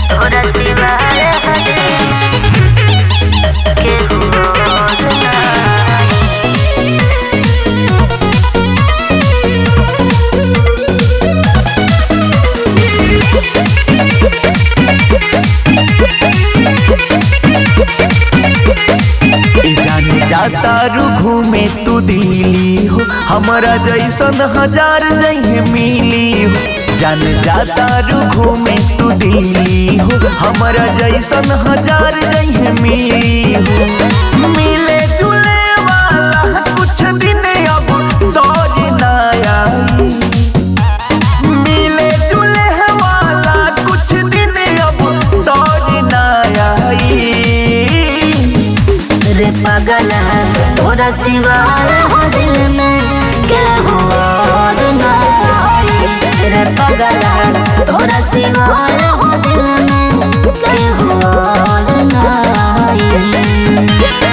तोरा सिवा हरे केहू और ना ए जाने जाता रू घूमे तू दिली हो हमारा जैसन हजार जइहे मिली हो जान जाता रू घूमे तू दिली हो हमारा जैसन हजार जइहे मिली हो मिले जुले वाला कुछ दिन अब दौर ना आई मिले जुले वाला कुछ दिन अब दौर ना आई रे पागल तोरा सिवा हो दिल में केहू और ना आई। रे पागल तोरा सिवा हो दिल में केहू और ना आई।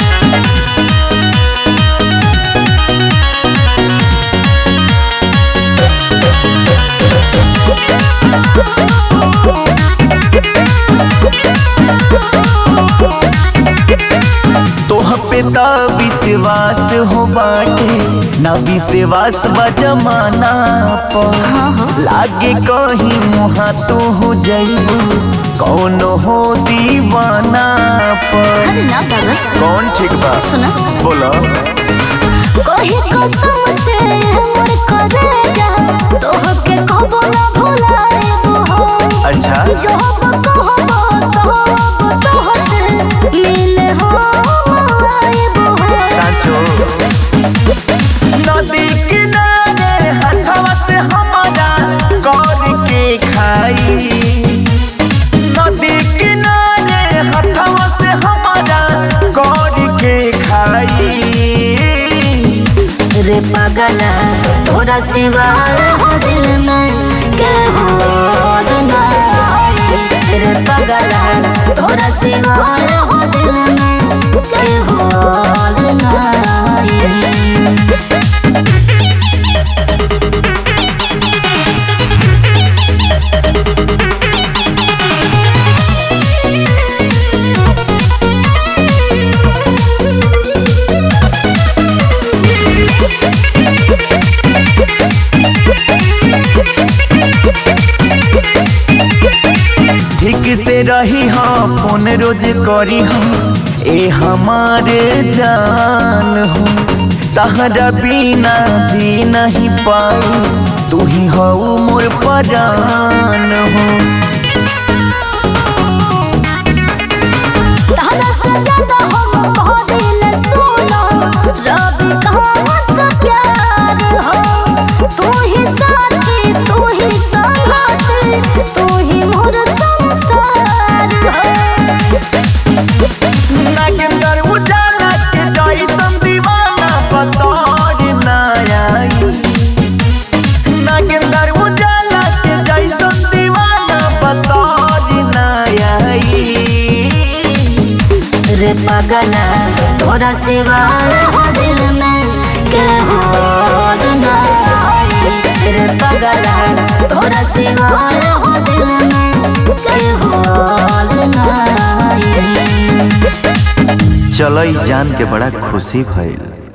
तोह पे त विश्वास हो बाटे ना विश्वास बा जमाना पर लागे कहीं मुहा तो हो जाइबू कौन हो दीवाना पर अरे ना पागल कौन ठीक बा सुना बोलो कही कसम से मोर करेजा तोहके कबो ना भुलाएबो हो अच्छा जो कहबो कहबो तोहसे मिले हो आएबो हो साचो नदी किनारे हथवा से हमारा गौर के खाई नदी किनारे हथवा से हमारा गौर के खाई रे पागल तोरा सिवा हो दिल में केहू और ना आई। रे पागल तोरा सिवा हो दिल में केहू और ना आई। ठीक से रही हाँ फोन रोज करी हाँ ए हमारे जान हो तहरा बिना जी नहीं पाई तू ही हो मोर परान हो तारा से ज्यादा हम भरिल सोना रब कहावत प्यार हो तू ही साथी तू ही संगाती तू ही मोर संसार हो नागेंद्र उजाला के जैसन दीवाना बतौर ना आई नागेंद्र उजाला के जैसन दीवाना बतौर ना आई रे पागल तोरा सिवा हो दिल में केहू और ना आई। रे पागल तोरा सिवा हो दिल में केहू और ना आई। चलो ई जान के बड़ा खुशी भइल